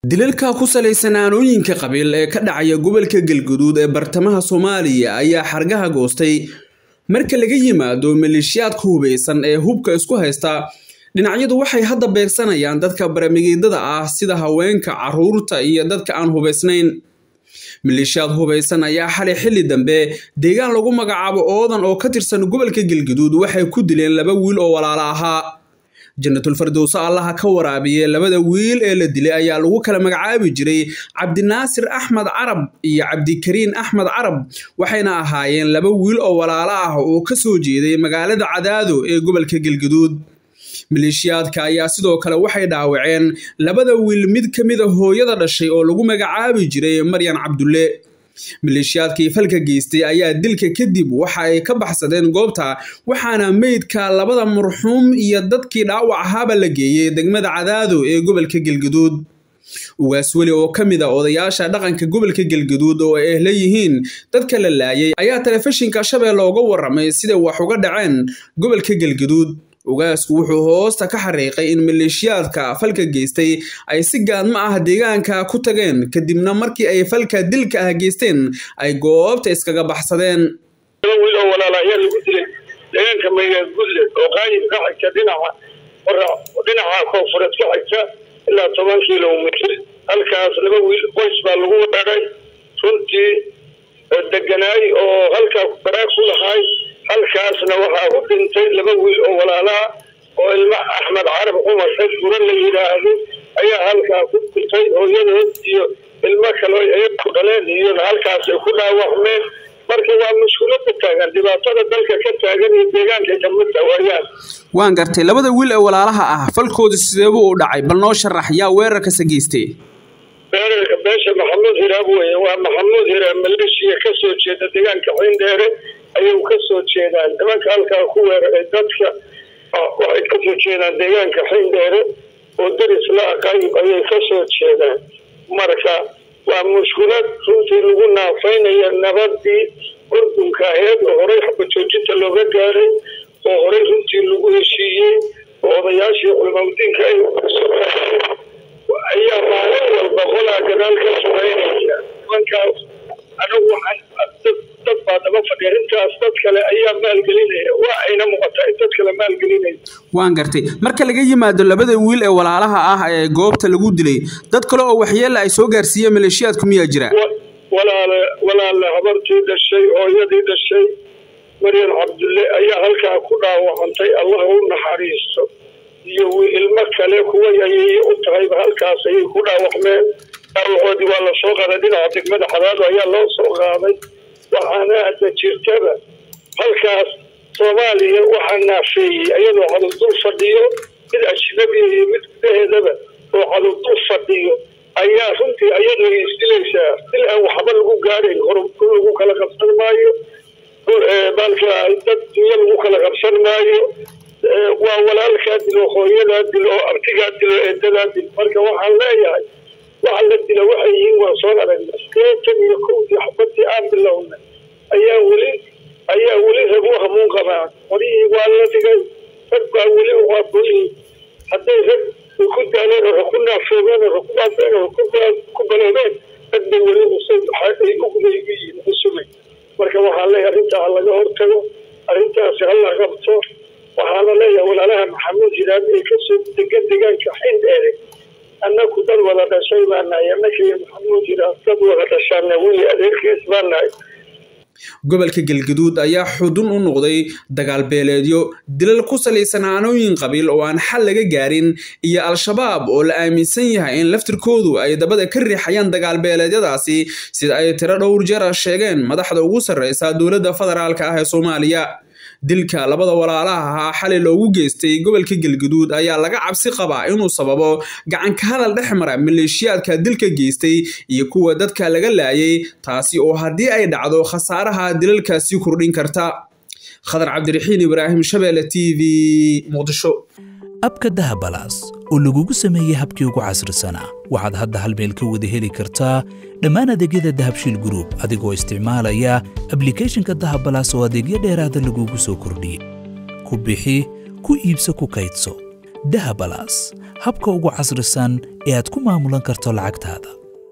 dilalka ku salaysan aanooyinka qabiil ee ka dhacaya gobolka galguduud ee bartamaha soomaaliya ayaa xargaha goostay marka laga yimaado maleeshiyaadka hubeysan ee hubka isku haysta dhinacyadu waxay hadda beegsanayaan dadka baramigeedada ah sida haweenka caruurta iyo dadka aan hubaysnayn maleeshiyaad hubeysan ayaa xalay xilli dambe deegaan lagu magacaabo oodan oo ka tirsan gobolka galguduud waxay ku dileen laba wiil oo walaalo ahaa jannatul fardowso allaha ka waraabiye labada wiil ee la dilay ayaa lagu kala magacaabi jiray cabdinaasir axmed carab iyo cabdikariin axmed carab waxayna ahaayeen laba wiil oo walaalo ah oo ka soo jeeday magaalada cadaado ee gobolka galguduud maleeshiyaadka ayaa sidoo kale waxay dhaawaceen labada wiil mid ka mida hooyada dhashay oo lagu magacaabi jiray maryan cabdulle maleeshiyaadkii falka geystay ayaa dilka kadib waxa ay ka baxsadeen goobta waxaana meydka labada marxuum iyo dadkii dhaawac ahaaba la geeyey degmada cadaado ee gobolka galguduud ugaas weli oo ka mid a odayaasha dhaqanka gobolka galguduud oo ay ehla yihiin dadka la laayay ayaa telefishinka shabeelle uga waramay siday wax uga dhaceen gobolka galguduud ugaasku wuxuu hoosta ka xariiqay in maleeshiyaadka falka geystay ay si gaadma ah deegaanka ku tageen kadibna markii ay falka dilka ah geysteen ay goobta iskaga baxsadeen wiil oo walaala ayaa lagu dilay deegaanka maygaad gudle oo qaayib ka xigta dhinaca dhinaca koonfureed ka xigta ilaa toban kilomitr halkaas laba wiil qoys baa lagu wadhagay runtii deganaay oo halkaa baraag ku lahaay halkaasna waxaa u dhintay laba wiil oo walaalaha oo ilma axmed carab cumar xed gura la yidhaahdo ayaa halkaa ku dhintay hooyadood iyo ilmo kale ay ku dhaleen iyona halkaasay ku dhaawacmeen marka waa mushkulada taagan dhibaatada dalka ka taagan iyo deegaanka kamid dawaayaan waan gartay labada wiil ee walaalaha ah falkooda sideebuu u dhacay bal noo sharax yaa weerarkasa geystay weerarka beesha maxamuud hiraab weye waa maxamuud hiraab maleeshiya kasoo jeeda deegaanka xindheere ayay kasoo jeedaan nimanka halkaa ku weeraray dadka waxay kasoo jeedaan deegaanka xindheere oo daris la aqayib ayay kasoo jeedaan marka waa mushkulad runtii lagu naafaynaya nabadii urdunka aheed oo horey xabajoojinta looga gaaray oo horey runtii lagu heshiiyey oo odayaashii culimaudiinka ay ayaa maalin walba qolaa gadaal ka sugaynaya nimankaas anagu waxaan dad baa daba fadhiya arrintaas dad kale ayaa maalgelinaya waa ayna muuqataa in dad kale maalgelinaya waan gartay marka laga yimaado labada wiil ee walaalaha ah ee goobta lagu dilay dad kale oo waxyeella ay soo gaarsiiyeen maleeshiyaadku miyaa jira walaale walaale habartii dhashay hooyadii dhashay maryan cabdulle ayaa halkaa ku dhaawacantay allah u naxariisto iyo ilmo kale kuwa ayay u tahayba halkaas ayay ku dhaawacmeen dhaawacoodii waa lasoo qaaday dhinaca degmada xadaado ayaa loo soo qaaday waxaana hadda jirtaba halkaas soomaaliya waxaa naafeeyey iyadoo cadurdul fadhiyo mid ajnabiya iyo mid gudaheedaba oo cadurdul fadhiyo ayaa runtii iyadoo isdilaysaa sil aan waxba lagu gaarayn horku lagu kala qabsan maayo baalka dad dunya lagu kala qabsan maayo waa walaalkaa dilo hooyadaa dilo oo artigaa dilo eedadaa dil marka waxaan leeyahay waxa la dila waxay yihiin waan soo aragna sideetan iyo kowdii xabadii aan bilownay ayaa weli ayaa weli rag u hamuun qabaan qorihii waa la dhigay rag baa weli uqaaboyi hadday rag ku daaleen oo ku naafoobeen oo ku baabeen oo ku baloobeen rag bay weli ay ugday u yihiin usugay marka waxaan leeyahay arrintaa ha laga hortago arrintaasi ha la qabto waxaana leeyahay walaalaha maxamuud hiraab ee kasoo degan deegaanka xindheere annaku dad wada dhashay baa nahay annaka iyo maxamuud hiraab dad wada dhashaana weli adeerkiis baa nahay gobolka galguduud ayaa xudun u noqday dagaal beeleedyo dilal ku salaysan aanooyin qabiil oo aan xal laga gaarin iyo al-shabaab oo la aaminsan yahay in laftirkoodu ay dabada ka riixayaan dagaal beeleedyadaasi sida ay tiro dhowr jeer ah sheegeen madaxda ugu sarreysa dowladda federaalka ah ee soomaaliya dilka labada walaalaha ahaa xalay loogu geystay gobolka galguduud ayaa laga cabsi qabaa inuu sababo gacanka hadal dhex mara maleeshiyaadka dilka geystay iyo kuwa dadka laga laayay taasi oo haddii ay dhacdo khasaaraha dilalkaasi kordhin karta khadar cabdiraxiin ibraahim shabeelle t v muqdisho abka dahabalaas oo lagugu sameeyey habkii ugu casrisanaa waxaad hadda hal meel ka wada heli kartaa dhammaan adeegyada dahabshiil gruub adigoo isticmaalaya ablikhethonka dahabalaas oo adeegyo dheeraada lagugu soo kordhiyey ku bixi ku iibso ku kaydso dahabalas habka ugu casrisan ee aad ku maamulan karto lacagtaada